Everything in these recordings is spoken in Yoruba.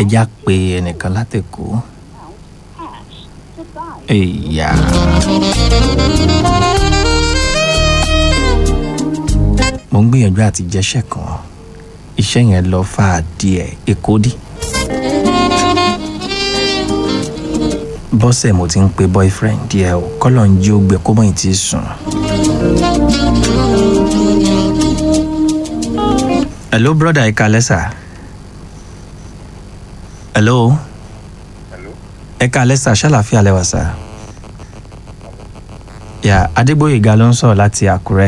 ẹja pé ẹnìkan látẹ̀kọ́ ẹ̀yà. mo ń gbìyànjú àti jẹ́ṣẹ́ kan iṣẹ́ yẹn lọ fà á díẹ̀ èkó dí. bọ́sẹ̀ mo ti ń pe boyfriend díẹ̀ o kọ́lọ̀ ń jí ó gbẹ kó mọ̀ ì tí ì sùn. hello brother ẹ kalẹ́ sà. hello. ẹ kalẹ́ sà ṣàlàfíà lẹ́wà sà. yà adégbòyèga ló ń sọ̀rọ̀ láti àkúrẹ́.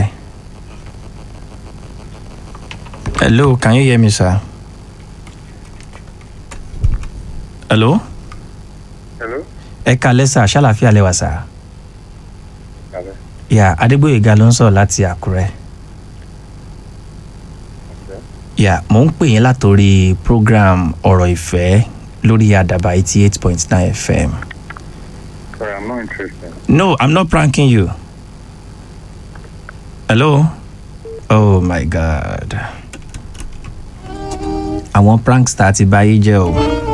hello can you hear me sir. hello. Hello? ẹ kalẹ́ sà ṣàlàfíà lẹ́wà sà. Kalẹ́. yà adégbòyèga ló ń sọ̀rọ̀ láti àkúrẹ́. Okay. yà mò ń pè yín látòrí program ọ̀rọ̀ ìfẹ́ lórí àdàbà eighty eight point nine fm. Sorry, I'm not interested. no i'm not pranking you. hello. oh my god. àwọn prankster ti bà yí jẹ́ o.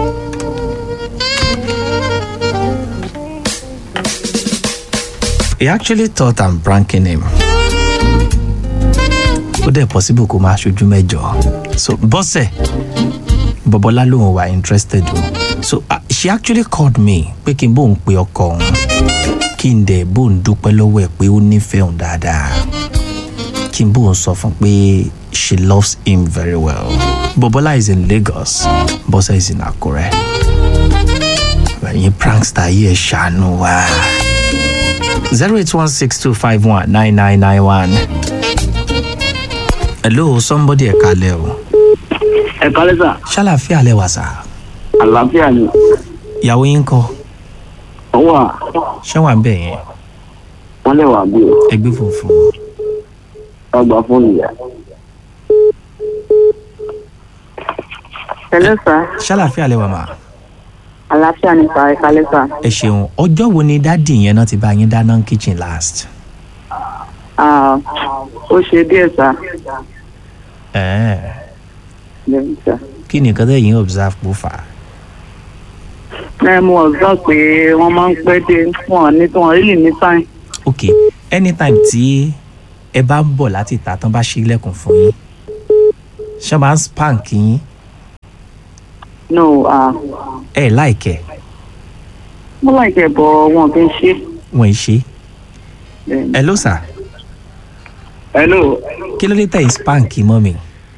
he actually thought i'm pranking him. ó dẹ̀ possible kó máa ṣojú mẹ́jọ. so bọ́sẹ̀ bọ́bọ́lá lòun wà interested o. so uh, she actually called me pé kí n bóun pe ọkọ òun kí n dẹ̀ bóun dúpẹ́ lọ́wọ́ ẹ̀ pé ó nífẹ̀ẹ́ òun dáadáa kí n bóun sọ fún pé she loves him very well. bọ́bọ́lá is in lagos bọ́sẹ̀ is in akure. ẹ̀yin prankster yìí ẹ̀ ṣàánú wa. zero eight one six two five one nine nine nine one. hello somebody ẹ̀ kalẹ̀ o. ẹ kálẹ́ sà ṣàlàfíà lẹ́wà sá. àlàáfíà ni ìyàwó yín kọ́ ọwọ́ à ṣé wà ń bẹ̀ yẹn wọ́n lè wà bí o ẹgbẹ́ funfun. ọgbà fóònù yà. Hello sir, ṣàlàfíà lẹ́wà mà. àlàáfíà ni sir, ẹ kálẹ́ sir. ẹ ṣeun ọjọ́ wo ni dádì yẹn náà ti bá yín dáná kitchen last. Ah, ó ṣe díẹ̀ sir. ẹ̀ẹ́ Bẹ́ẹ̀ni sir. kí ni nǹkan tẹ̀yìn observe kó fà á. Ẹ mú ọ̀gá pé wọ́n máa ń pẹ́ dé wọn ní tí wọ́n rí ní sáìn. ok anytime tí ẹ bá ń bọ̀ láti ìta tán bá ṣílẹ̀kùn fún yín ṣé máa ń spank yín No, ah, ẹ láìkẹ́ mo láìpẹ́ bọ̀ wọn kì í ṣe. wọ́n ì ṣe. Bẹ́ẹ̀ni. ẹ ló sà hello kí ló dé tẹ̀ ń spank mọ́ mi.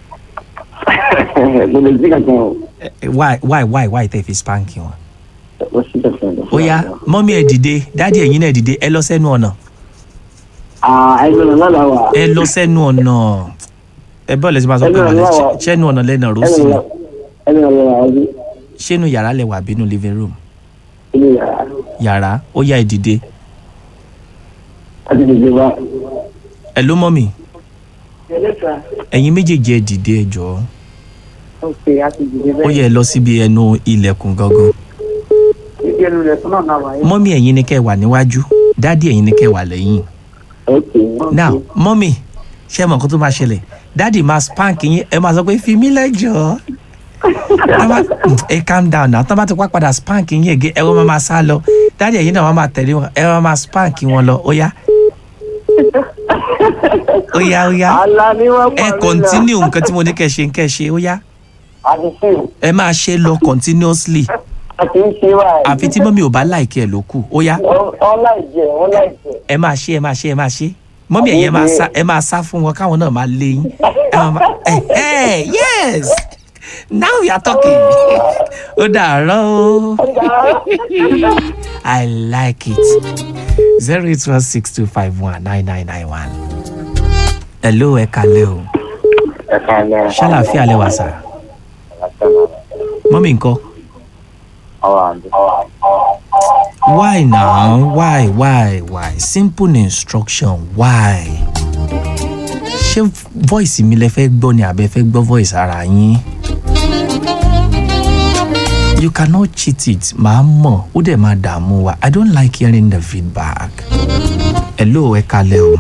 mo lè jí kankan o Ẹ- ẹ, why why why why tẹ̀ fi spank wọn. ó sì kankan lọ. ó yá mọ́mí ẹ̀ dìde dádì ẹ̀yin náà dìde ẹ lọ sẹ́nu ọ̀nà ẹgbẹ́ náà lọ́la wà ẹ lọ sẹ́nu ọ̀nà ẹ bọ́ọ̀lù ẹ̀sìn máa sọ pé Ẹnu ọ̀nà wàlẹ̀ wà. ṣẹ́nu ọ̀nà lẹ́nà ẹgbẹ́ rọ́ọ̀sì ni náà ẹgbẹ́ náà lọ́la wà bí ṣẹ́nu yàrá lẹ wà bínú living room ilé yàrá yàrá ó yá ẹ dìde láti dìde wá. ẹ ló mọ́mí Hello sir. ẹ̀yin méjèèjì ẹ dìde ẹ jọ̀ọ́ Ok, a ti dìde ó yẹ ẹ lọ síbi ẹnu ilẹ̀kùn gangan Ibi ẹnu rẹ̀ fún náà náà wáyé. mọ́mí ẹ̀yin ni kẹ́ ẹ wà níwájú dádì ẹ̀yin ni kẹ́ ẹ wà lẹ́yìn ok now mọ́mí ṣé ẹ mọ̀ nǹkan tó máa ṣẹlẹ̀ dádì máa spank yín ẹ máa sọ pé fi mí lẹ́jọ́ Tán bá- ẹ calm down now tán bá ti wá padà spank yín ẹ̀gẹ́ ẹ wọ́n máa máa sá lọ dádì ẹ̀yin náà wọ́n máa tẹ̀lé wọn ẹ wọ́n máa spank wọn lọ ó yá ó yá ó yá ala ni wọ́n ẹ continue nǹkan tí mo ní kẹ́ ẹ ṣe kẹ́ ẹ ṣe ó yá àti sí ẹ máa ṣe lọ continuously àti ń ṣe wá àfi tí mọ́mí ò bá láìkí ẹ̀ ló kù ó yá wọ́n láì jẹ wọ́n láì jẹ. ẹ máa ṣe ẹ máa ṣe ẹ máa ṣe mọ́mí ẹ̀yẹ máa sá ẹ máa sá fún wọn káwọn náà máa lé yín ẹ máa máa ẹ ẹ yes now we are talking ó dàárọ̀ o i like it zero eight one six two five one nine nine nine one hello ẹ kalẹ́ o Ẹ káalẹ́. ṣàlàfíà lẹ wà sà mọ́mí nǹkan Ọwọ́ àǹdí. why now why why why simple instruction why ṣé voice mi lẹ fẹ́ gbọ́ ni àbẹ fẹ́ gbọ́ voice ara yín you cannot cheat it màá mọ̀ ó dẹ̀ máa dààmú wa i don't like hearing the feedback hello ẹ kalẹ̀ o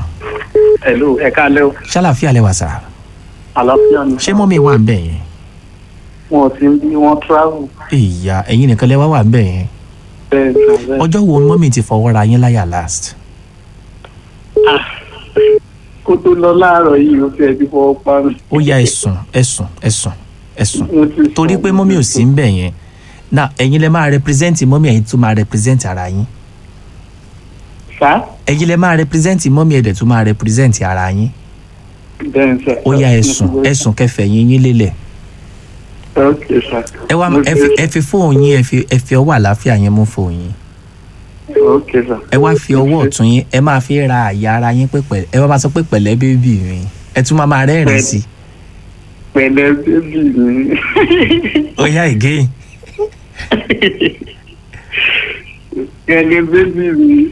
hello ẹ káalẹ́ o ṣàlàfíà lẹ wà sà àlàáfíà ni. ṣé mọ́mí wà ń bẹ̀ yẹn wọn ti ń bí wọn travel ìyá ẹ̀yin nìkan lẹ́wọ́ wà ń bẹ̀ yẹn bẹ́ẹ̀ sà bẹ́ẹ̀. ọjọ́ wo ni mọ́mì ti fọwọ́ ra yín láyà last kó tó lọ láàárọ̀ yìí ó fẹ́ẹ́ ti fọwọ́ pa mi. ó yá ẹ̀sùn ẹ̀sùn ẹ̀sùn ẹ̀sùn Mo ti sùn. torí pé mọ́mì ò sí ń bẹ̀ yẹn náà ẹ̀yin lẹ máa represent mọ́mì ẹ̀yin tún máa represent ara yín sá ẹ̀yin lẹ máa represent mọ́mì ẹ̀dẹ̀ tún máa represent ara yín bẹ́ẹ̀ sà. ó yá ẹ̀sùn ẹ̀sùn kẹfẹ́ yín yín lélẹ̀ ok sà. ẹ wá Mo ẹ ti- fi ẹ fi fóònù yín ẹ fi ẹ fi ọwọ́ àlàáfíà yín mú fóònù yín ok sà. ẹ wá fi ọwọ́ ọ̀tún yín ẹ máa fi ra àyà ara yín pé pẹ̀lẹ́ ẹ wá máa sọ pé pẹ̀lẹ́ bébì mi ẹ tún máa máa rẹ́rìn sí i pẹ̀lẹ́ bébì mi. ó yá again pẹ̀lẹ́ bébì mi.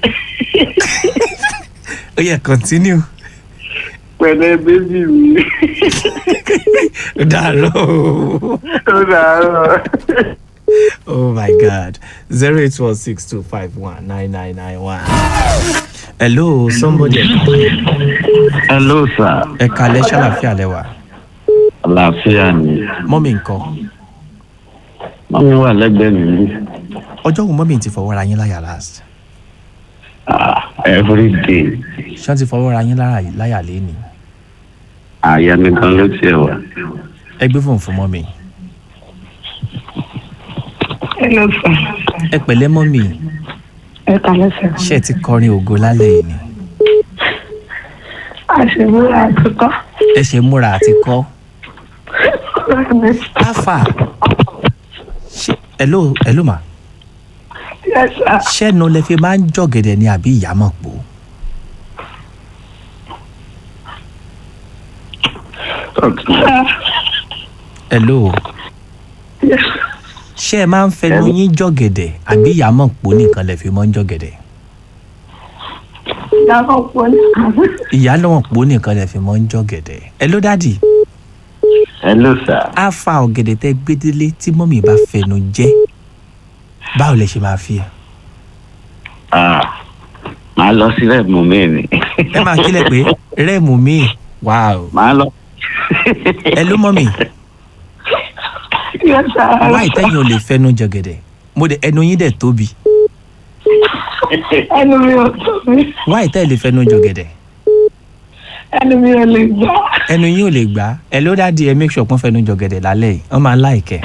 ó yá continue pẹ̀lẹ́ bébì mi. ó dàárọ̀ o. ó dàárọ̀. oh my god zero eight one six two five one nine nine nine one. hello somebody hello sir ẹ kalẹ̀ ṣàlàfíà lẹ́wà àlàáfíà ni mọ́mì nǹkan mọ́mí wà lẹ́gbẹ̀ẹ́ mi ní ọjọ́ wo mọ́mì ti fọwọ́ ra yín láyà last ah, every day ṣé wọ́n ti fọwọ́ ra yín lára- láyà lẹ́ni àyà mi gan ló tiẹ̀ wà. ẹ gbé fóònù fún mọ́mì Hello sir. ẹ pẹ̀lẹ́ mọ́mì Ẹ kàlẹ́ sir. ṣé ẹ ti kọrin ògo lálẹ́ yìí ni Àṣewúrà àtúkọ́. ẹ ṣe múra àti kọ́ Bẹ́ẹ̀ni. afa ṣe hello hello ma Yes sir. ṣẹ́nu lẹ fi máa ń jọ̀gẹ̀dẹ̀ ni àbí ìyàmọ̀ pò Sir. hello Yes. ṣé ẹ máa ń fẹnu yín jọ̀gẹ̀dẹ̀ àbí ìyàmọ̀ pò nìkan lẹ fi máa ń jọ̀gẹ̀dẹ̀ Ìyàwó pọ̀ ní àná. ìyálọ̀ pò nìkan lẹ fi máa ń jọ̀gẹ̀dẹ̀ hello dadi hello sir á fa ọ̀gẹ̀dẹ̀ tẹ gbédélé tí mọ́mì bá fẹnu jẹ́ báwo lẹ ṣe máa fi ẹ ah, màá lọ sílẹ̀ mú mi ni ẹ máa kílẹ̀ pé rẹ́ẹ̀mù mi wow màá lọ. hello mọ́mì Yes sir. wáì tẹ́yìn ò lè fẹnu jọ̀gẹ̀dẹ̀ mo dẹ̀ ẹnu yín dẹ̀ tóbi Ẹnu mi ò tó mi. wáì tẹ́ ẹ lè fẹnu jọ̀gẹ̀dẹ̀ Ẹnu mi ò lè gbà. ẹnu yín ò lè gbà ẹ ló dá di ẹ make sure pọ́n fẹnu jọ̀gẹ̀dẹ̀ lálẹ́ yìí wọ́n máa láìkẹ́